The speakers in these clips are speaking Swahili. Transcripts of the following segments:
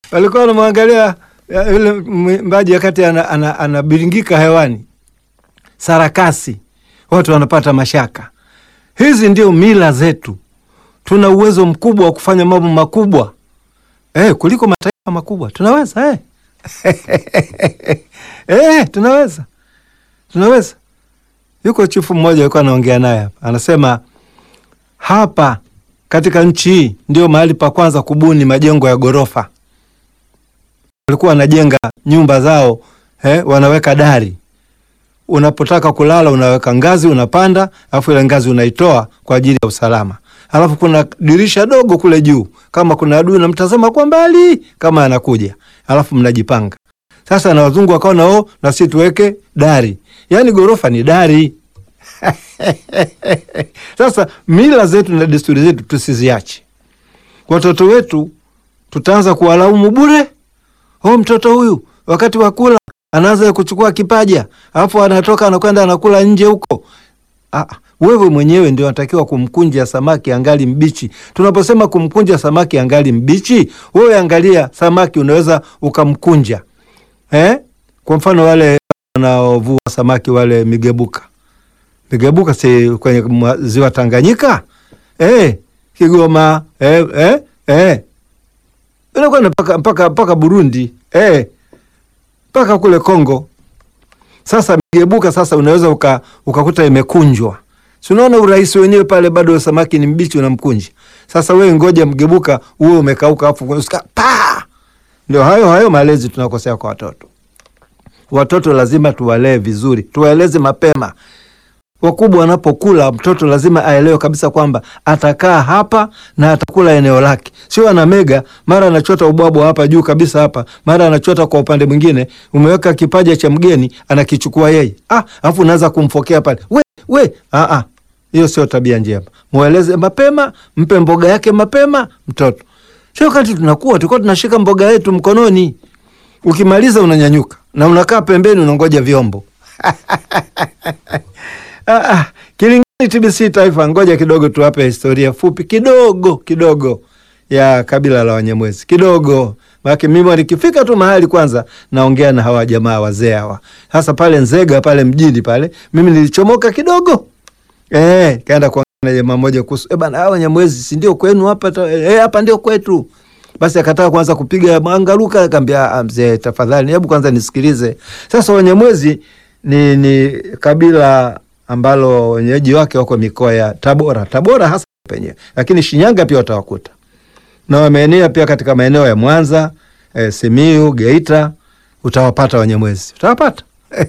walikuwa wanamwangalia ya, yule mwimbaji wakati anabiringika ana, ana hewani, sarakasi, watu wanapata mashaka. Hizi ndio mila zetu. Tuna uwezo mkubwa wa kufanya mambo makubwa eh, kuliko mataifa makubwa. Tunaweza eh. Eh, tunaweza tunaweza. Yuko chifu mmoja alikuwa anaongea naye hapa, anasema hapa katika nchi hii ndio mahali pa kwanza kubuni majengo ya ghorofa. Walikuwa wanajenga nyumba zao eh, wanaweka dari, unapotaka kulala unaweka ngazi, unapanda, alafu ile ngazi unaitoa kwa ajili ya usalama, alafu kuna dirisha dogo kule juu, kama kuna adui namtazama kwa mbali kama anakuja, alafu mnajipanga sasa. Na wazungu wakaona oh, na sisi tuweke dari, yaani ghorofa ni dari. Sasa mila zetu na desturi zetu tusiziache. Watoto wetu tutaanza kuwalaumu bure. Oh, mtoto huyu wakati wa kula anaanza kuchukua kipaja, alafu anatoka anakwenda anakula nje huko. Ah, wewe mwenyewe ndio unatakiwa kumkunja samaki angali mbichi. Tunaposema kumkunja samaki angali mbichi, wewe angalia samaki unaweza ukamkunja eh? Kwa mfano wale wanaovua samaki wale migebuka migebuka si kwenye ziwa Tanganyika eh, Kigoma eh, eh, eh. Inakwenda mpaka mpaka mpaka Burundi eh, mpaka kule Kongo. Sasa migebuka sasa unaweza uka, ukakuta imekunjwa, si unaona urahisi wenyewe pale, bado samaki ni mbichi, unamkunja. Sasa wewe ngoja mgebuka uwe umekauka, afu pa ndio hayo hayo malezi tunakosea kwa watoto. Watoto lazima tuwalee vizuri, tuwaeleze mapema wakubwa wanapokula, mtoto lazima aelewe kabisa kwamba atakaa hapa na atakula eneo lake, sio anamega, mara anachota ubwabwa hapa juu kabisa hapa, mara anachota kwa upande mwingine. Umeweka kipaja cha mgeni anakichukua yeye, ah, alafu unaanza kumfokea pale, we we, ah ah, hiyo sio tabia njema. Mweleze mapema, mpe mboga yake mapema mtoto. Sio wakati tunakuwa tulikuwa tunashika mboga yetu mkononi, ukimaliza unanyanyuka na unakaa pembeni unangoja vyombo Ah, ah, Kilingani TBC Taifa, ngoja kidogo tuwape historia fupi kidogo kidogo ya kabila la Wanyamwezi kidogo, maana mimi nikifika tu mahali kwanza naongea na hawa jamaa wazee hawa, hasa pale Nzega pale mjini pale, mimi nilichomoka kidogo eh, kaenda kuongea na jamaa mmoja kuhusu eh, bana hawa Wanyamwezi si ndio kwenu hapa eh, hapa ndio kwetu. Basi akataka kwanza kupiga mangaruka, akamwambia mzee, tafadhali hebu kwanza nisikilize. Sasa Wanyamwezi ni, ni kabila ambalo wenyeji wake wako mikoa ya Tabora, Tabora hasa penyewe, lakini Shinyanga pia watawakuta na wameenea pia katika maeneo ya Mwanza, e, Simiu, Geita, utawapata Wanyamwezi, utawapata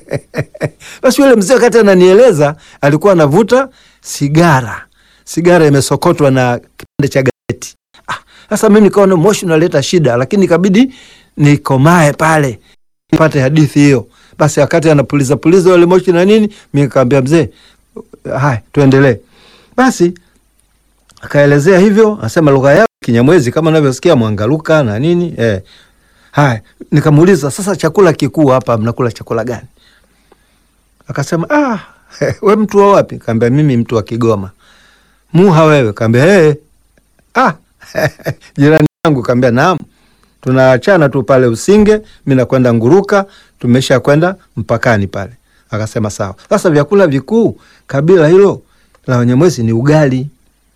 basi. Yule mzee wakati ananieleza alikuwa anavuta sigara, sigara imesokotwa na kipande cha gazeti. Sasa ah, mimi nikaona moshi unaleta shida, lakini ikabidi nikomae pale nipate hadithi hiyo. Basi wakati anapuliza puliza wale moshi na nini, mi nikamwambia mzee, haya tuendelee. Basi akaelezea hivyo, anasema lugha yao Kinyamwezi kama unavyosikia Mwangaluka na nini eh. Haya, nikamuuliza sasa, chakula kikuu hapa mnakula chakula gani? Akasema ah, we mtu wa wapi? Kaambia mimi mtu wa Kigoma. Muha wewe? Kaambia hey. Ah, jirani yangu. Kaambia naam tunaachana tu pale Usinge, mi nakwenda Nguruka, tumesha kwenda mpakani pale. Akasema sawa. Sasa vyakula vikuu kabila hilo la Wanyamwezi ni ugali,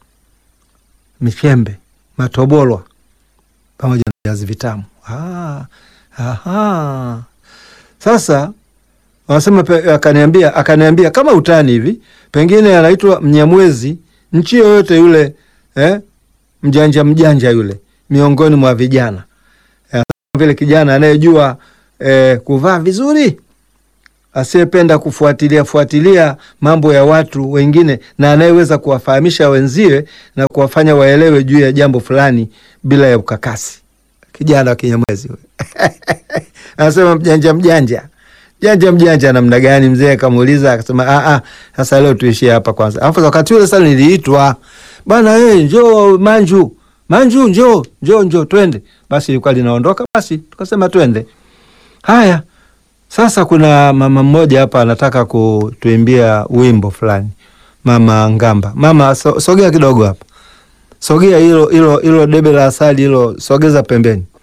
michembe, matobolwa pamoja na viazi vitamu. Ah, aha. Sasa wanasema, akaniambia akaniambia kama utani hivi, pengine anaitwa Mnyamwezi nchi yoyote yule, eh, mjanja mjanja yule miongoni mwa vijana vile kijana anayejua eh, kuvaa vizuri, asiyependa kufuatilia fuatilia mambo ya watu wengine, na anayeweza kuwafahamisha wenziwe na kuwafanya waelewe juu ya jambo fulani bila ya ukakasi. Kijana wa Kinyamwezi anasema mjanja mjanja janja mjanja namna gani? Mzee akamuuliza akasema, ah ah, sasa leo tuishie hapa kwanza. Alafu wakati ule sasa niliitwa bana, hey, njoo Manju Manju, njoo njoo njoo, twende. Basi ilikuwa linaondoka, basi tukasema twende. Haya, sasa kuna mama mmoja hapa anataka kutuimbia wimbo fulani, mama Ngamba. Mama so, sogea kidogo hapa, sogea hilo hilo hilo debe la asali hilo, sogeza pembeni.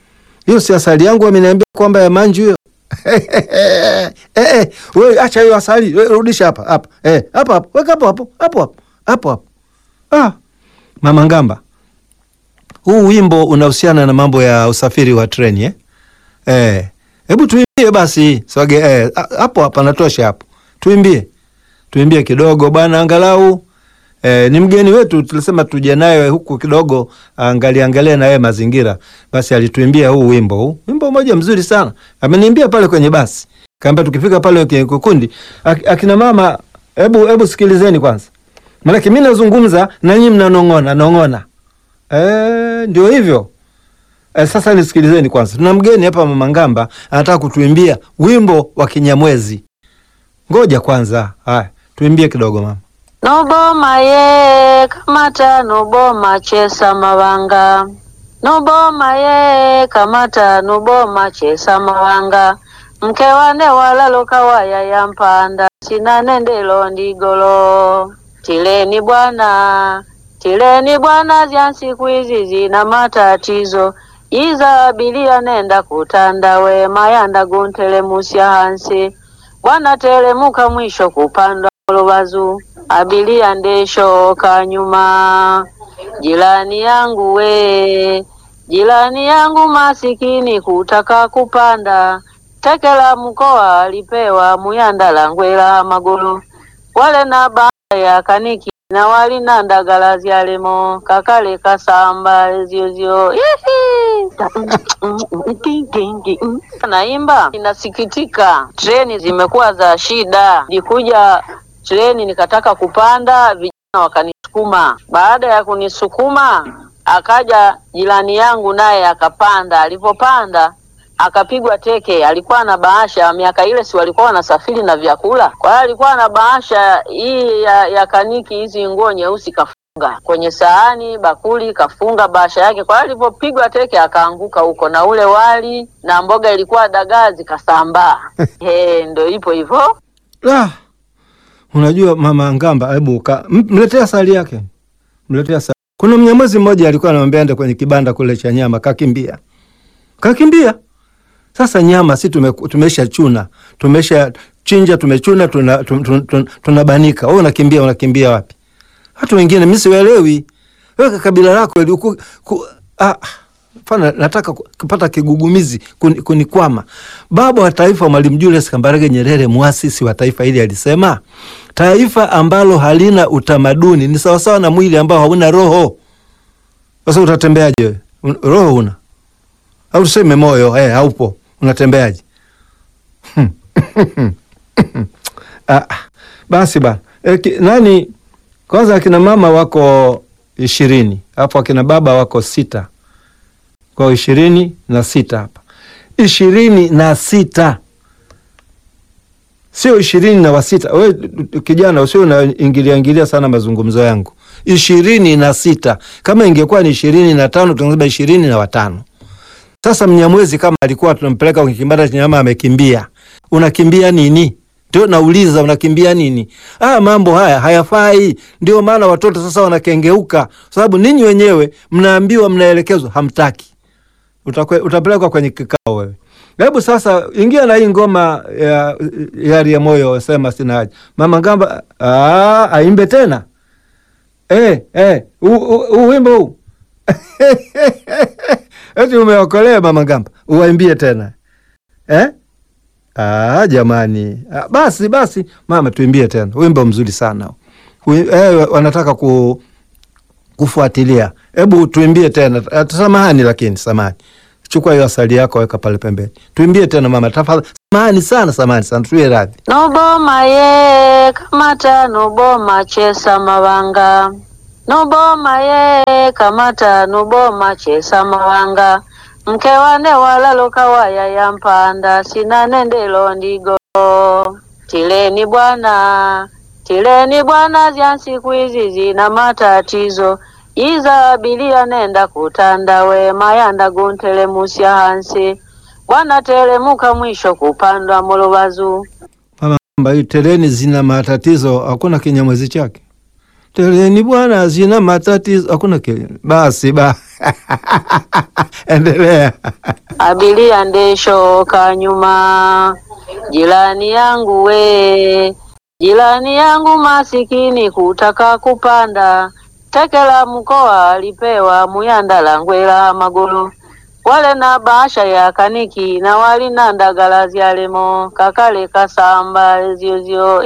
hiyo si asali yangu ameniambia kwamba ya manju hiyo. eh, eh, wewe acha hiyo asali, wewe rudisha hapa hapa. Eh, hapa hapo. Weka hapo hapo. Hapo hapo. Hapo hapo. Ah. Mama Ngamba. Huu wimbo unahusiana na mambo ya usafiri wa treni eh? Eh. Hebu tuimbie basi. Swage eh, hapo hapa natosha hapo. Tuimbie. Tuimbie kidogo bwana angalau. Eh, ni mgeni wetu tulisema tuje naye huku kidogo angalia angalia na yeye mazingira. Basi alituimbia huu wimbo huu. Wimbo mmoja mzuri sana. Ameniimbia pale kwenye basi. Kaambia tukifika pale kwenye kikundi, ak akina mama hebu hebu sikilizeni kwanza. Maana mimi nazungumza na nyinyi mnanong'ona, nong'ona. Eh, ndio hivyo. Eh, sasa nisikilizeni kwanza. Tuna mgeni hapa Mama Ngamba anataka kutuimbia wimbo wa Kinyamwezi. Ngoja kwanza. Haya, tuimbie kidogo mama. Noboma ye kamata noboma chesa mawanga noboma ye kamata noboma chesa mawanga mke wane walalo kawaya ya mpanda sina nendelo ndigolo tileni bwana tileni bwana zya siku hizi zina matatizo iza abilia nenda kutanda we mayanda guntelemusya hansi bwana telemuka mwisho kupandwa lubazu abilia ndeshoka nyuma. Jirani yangu we, jirani yangu masikini kutaka kupanda tekela mkoa alipewa muyanda langwela magulu wale na baya ya kaniki na wali na ndagala zyalemo kakale kasamba ziozio naimba inasikitika, treni zimekuwa za shida. Nilikuja treni nikataka kupanda, vijana wakanisukuma. Baada ya kunisukuma, akaja jirani yangu naye akapanda. Alipopanda akapigwa teke. Alikuwa na bahasha, miaka ile si walikuwa wanasafiri na vyakula, kwa hiyo alikuwa na bahasha hii ya, ya kaniki, hizi nguo nyeusi kafunga kwenye sahani, bakuli kafunga bahasha yake. Kwa hiyo alipopigwa teke akaanguka huko, na ule wali na mboga ilikuwa dagaa zikasambaa. He, ndo ipo hivyo. Ah. Unajua Mama Ngamba, hebu mletea asali yake, mletea asali. Kuna mnyamwezi mmoja alikuwa anamwambia ende kwenye kibanda kule cha nyama, kakimbia, kakimbia. Sasa nyama si tume, tumesha chuna tumesha chinja tumechuna tunabanika tuna, tuna, tuna, tuna wewe unakimbia unakimbia wapi? Watu wengine mimi siwaelewi. Wewe kabila lako ku, ku, ah, Fana, nataka kupata kigugumizi kunikwama. Baba wa taifa Mwalimu Julius Kambarage Nyerere, muasisi wa taifa hili, alisema taifa ambalo halina utamaduni ni sawasawa na mwili ambao hauna roho. Sasa utatembeaje? Roho una au tuseme moyo eh, haupo, unatembeaje? Ah, basi bana e, nani kwanza, akina mama wako ishirini alafu akina baba wako sita kwa ishirini na sita hapa, ishirini na sita sio ishirini na wasita. We kijana, usio unaingilia ingilia sana mazungumzo yangu. ishirini na sita kama ingekuwa ni ishirini na tano tunasema ishirini na watano. Sasa Mnyamwezi kama alikuwa tunampeleka kwenye kibanda cha nyama, amekimbia. Unakimbia nini? Ndio nauliza, unakimbia nini? Ah, mambo haya hayafai. Ndio maana watoto sasa wanakengeuka, sababu ninyi wenyewe mnaambiwa, mnaelekezwa, hamtaki utapelekwa kwenye kikao wewe. Hebu sasa ingia na hii ngoma ya yari ya moyo, sema sina haja. Mama Ngamba aimbe tena eh, eh, huu wimbo huu eti umeokolea Mama Ngamba, uwaimbie tena eh? Ah, jamani ah, basi basi mama, tuimbie tena wimbo mzuri sana eh, wanataka ku kufuatilia. Hebu tuimbie tena. Samahani lakini samahani. Chukua hiyo asali yako weka pale pembeni. Tuimbie tena mama tafadhali. Samahani sana, samahani sana. Tuwe radhi. Noboma ye kamata noboma chesa mawanga. Noboma ye kamata noboma chesa mawanga. Mke wane walalo kawaya ya mpanda sina nendelo ndigo. Tileni bwana tileni bwana, zya siku hizi zina matatizo. Iza abilia nenda kutanda we mayanda guntelemusya hansi bwana telemuka mwisho kupandwa mulubazu. Mama, hii teleni zina matatizo, hakuna kinyamwezi chake Treni bwana zina matatizo, hakuna kelele. Basi ba endelea. Abiria ndeshoka nyuma, jirani yangu we, jirani yangu masikini kutaka kupanda teke la mkoa alipewa muyanda la ngwela magulu wale na bahasha ya kaniki na wali na ndagala zyalemo kakale kasamba ziozio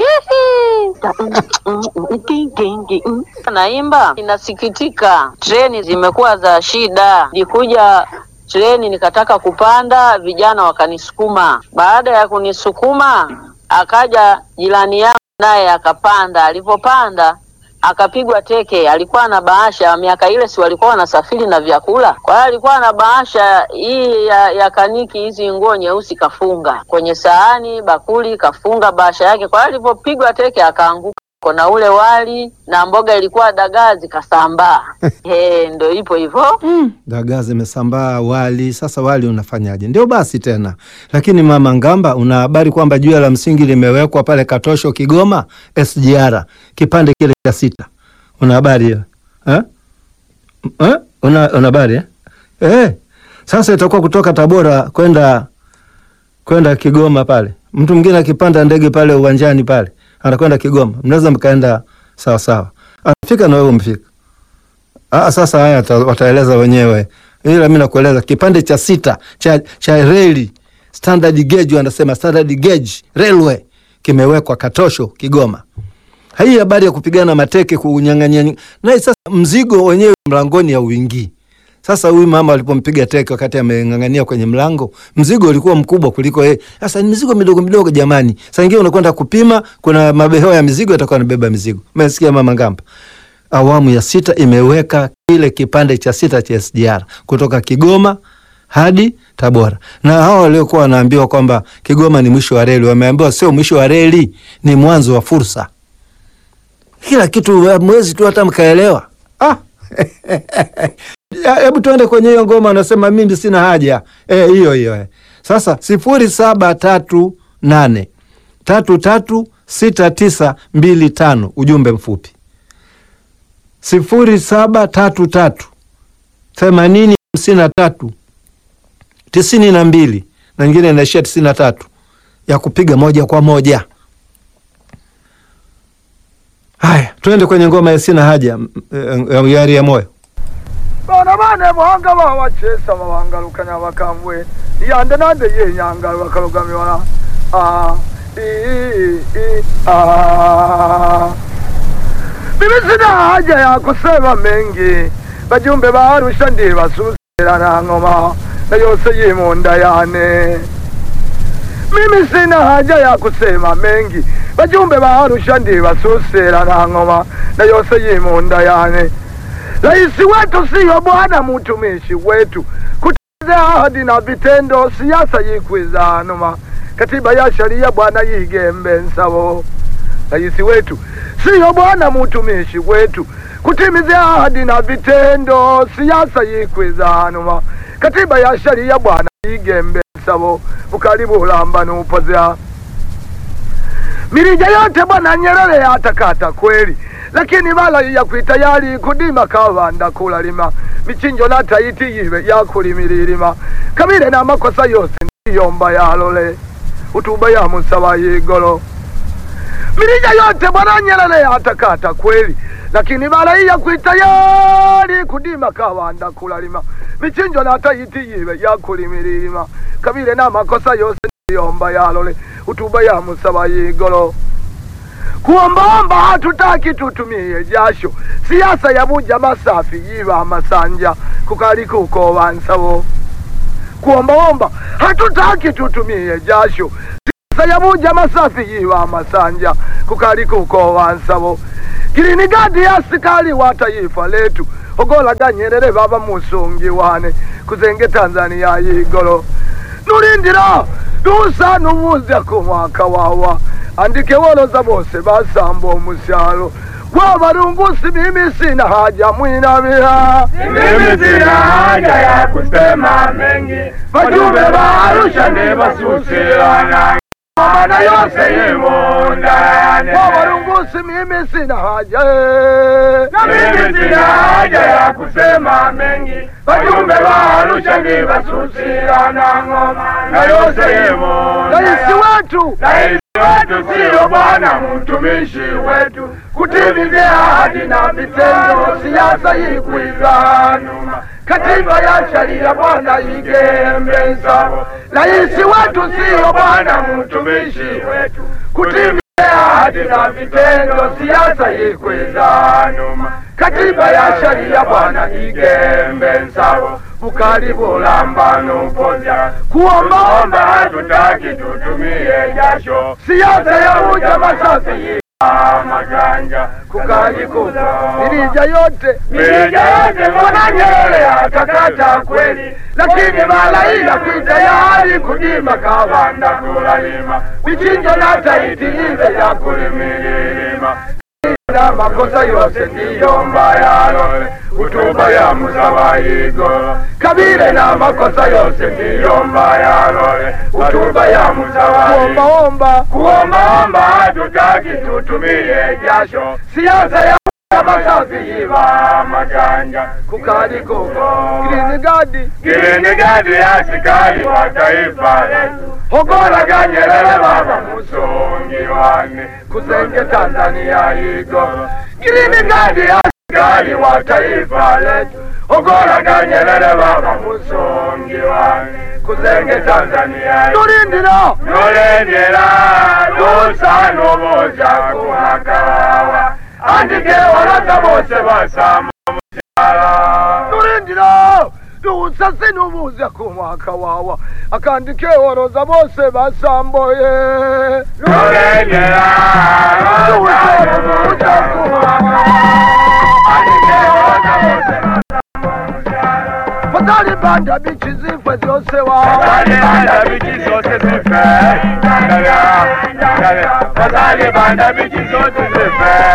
naimba inasikitika, treni zimekuwa za shida. Nilikuja treni nikataka kupanda, vijana wakanisukuma. Baada ya kunisukuma, akaja jirani yangu naye akapanda. Alipopanda akapigwa teke. Alikuwa na bahasha, miaka ile si walikuwa wanasafiri na vyakula, kwa hiyo alikuwa na bahasha hii ya, ya kaniki, hizi nguo nyeusi, kafunga kwenye sahani, bakuli, kafunga bahasha yake. Kwa hiyo alipopigwa teke akaanguka na ule wali na mboga ilikuwa dagaa zikasambaa. Eh, ndo ipo hivyo. Dagaa zimesambaa, wali. Sasa wali unafanyaje? Ndio basi tena. Lakini mama Ngamba, una habari kwamba jua la msingi limewekwa pale Katosho, Kigoma, SGR, kipande kile cha sita. Una habari hiyo eh? Eh? Una una habari eh? Eh. Sasa itakuwa kutoka Tabora kwenda kwenda Kigoma pale. Mtu mwingine akipanda ndege pale uwanjani pale anakwenda Kigoma, mnaweza mkaenda sawa sawa, anafika na wewe umfika. Ah, sasa haya wata- wataeleza wenyewe, ila mimi nakueleza kipande cha sita cha, cha reli standard gauge, wanasema standard gauge railway kimewekwa Katosho Kigoma. Hii habari ya kupigana mateke kunyang'anya naye, sasa mzigo wenyewe mlangoni ya uingii. Sasa huyu mama alipompiga teke wakati ameng'ang'ania kwenye mlango, mzigo ulikuwa mkubwa kuliko yeye. Sasa ni mizigo midogo midogo jamani. Saa ingine unakwenda kupima, kuna mabehewa ya mizigo yatakuwa anabeba mizigo. Umesikia mama Ngamba? Awamu ya sita imeweka kile kipande cha sita cha SGR kutoka Kigoma hadi Tabora, na hawa waliokuwa wanaambiwa kwamba Kigoma ni mwisho wa reli, wameambiwa sio mwisho wa reli, ni mwanzo wa fursa. Kila kitu mwezi tu hata mkaelewa. Ah. Ya, Hebu tuende kwenye hiyo ngoma, anasema mimi sina haja Eh, hiyo hiyo eh. Sasa sifuri saba tatu nane tatu tatu sita tisa mbili tano ujumbe mfupi sifuri saba tatu tatu themanini hamsini na tatu tisini na mbili na nyingine inaishia tisini na tatu ya kupiga moja kwa moja. Haya, tuende kwenye ngoma ya sina haja m- m- ya yari ya moyo. bana bane bohanga babachesa babangalukanya bakambwe yande nande yenyanga bakalugamiwala Ah, i- i- ah. mimi sina haja ya kusema mengi bajumbe ba Arusha ndibasusira na ngoma na yose yimunda yane mimi sina haja ya kusema mengi bajumbe ba Arusha ndibasusira na ngoma na yose yimunda yane Rais wetu siyo bwana mtumishi wetu, kutimiza ahadi na vitendo, siasa yikwiza numa, katiba ya sharia bwana yigembe nsabo. Rais wetu siyo bwana mtumishi wetu, kutimiza ahadi na vitendo, siasa yikwiza numa, katiba ya sharia bwana yigembe nsabo, bukali bulamba nupozea mirija yote bwana Nyerere yatakata kweli, lakini bala ya kwitayari kudima kawanda kulalima michinjo na taiti yive yakulimirilima kabile na makosa yose ndiyomba yalole utuba ya musaba yigolo mirija yote bwana Nyerere yatakata kweli, lakini bala ya kwitayari kudima kawanda kulalima michinjo na taiti yive yakulimirilima kabile na makosa yose ndiyomba yalole utuba ya musaba yigolo kuombaomba hatutaki tutumie jasho siasa ya buja masafi yiva masanja kukali kuko wansabo kuombaomba hatutaki tutumie jasho siasa ya buja masafi yiva masanja kukali kuko wansabo girinigadi ya askari wa taifa letu ogolaga Nyerere baba musungi wane kuzenge Tanzania yigolo nulindira dusa nubuza ku mwaka wawa andike woloza bose basamba omusyalo gwabalungusi mimi sina haja mwinabira Mimi sina haja ya kusema mengi, wajumbe wa Arusha ni basusilana mana yose imundane kwa warungusi mimi sina haja na mimi sina haja ya kusema mengi wajumbe wa Arusha ni basusira na ngoma na yose raisi imundane wetu Rais wetu siyo bwana mtumishi wetu kutimizia ahadi na vitendo, siasa ikuizanuma katiba ya sheria bwana igembe sawa. Rais wetu siyo bwana mtumishi wetu kutimizia ahadi na vitendo, siasa ikuizanuma katiba ya sheria bwana igembe sawa. Bukali bulambano poja kuombaomba hatutaki tutumie jasho siasa ya ujamaa safi maganja kukajikuta mirija yote mirija yote mbona Nyerere atakata kweli, lakini malaika kuitayari kudima kawanda kulalima vichinjo na taiti ive ya kulimililima na makosa yose ndiyo mbaya lole kutuba ya musawayigo kabile na makosa yose ndiyo mbaya lole kutuba ya musawayigo kuombaomba kuombaomba hatutaki tutumie jasho siasa ya masafi iva maganja kukadikuko girinigadi kilinigadi askari wa taifa letu hogoraga Nyerere baba musongi wane kusenge Tanzania igo kilinigadi askari wa taifa letu hogoraga Nyerere baba musongi wane kusenge Tanzania igo tulindira nolengera lusanoboza kumakawawa andike walaza bose basama mukyala tulindira tuusasi nubuza ku mwaka wawa akandike woroza bose basamboye nolengera lusanoboza kumakawawa andike walaza bose basama mukyala fatali banda bichi zifwe zose wa Fadhali banda bichi zote zife, Fadhali banda bichi zote zife.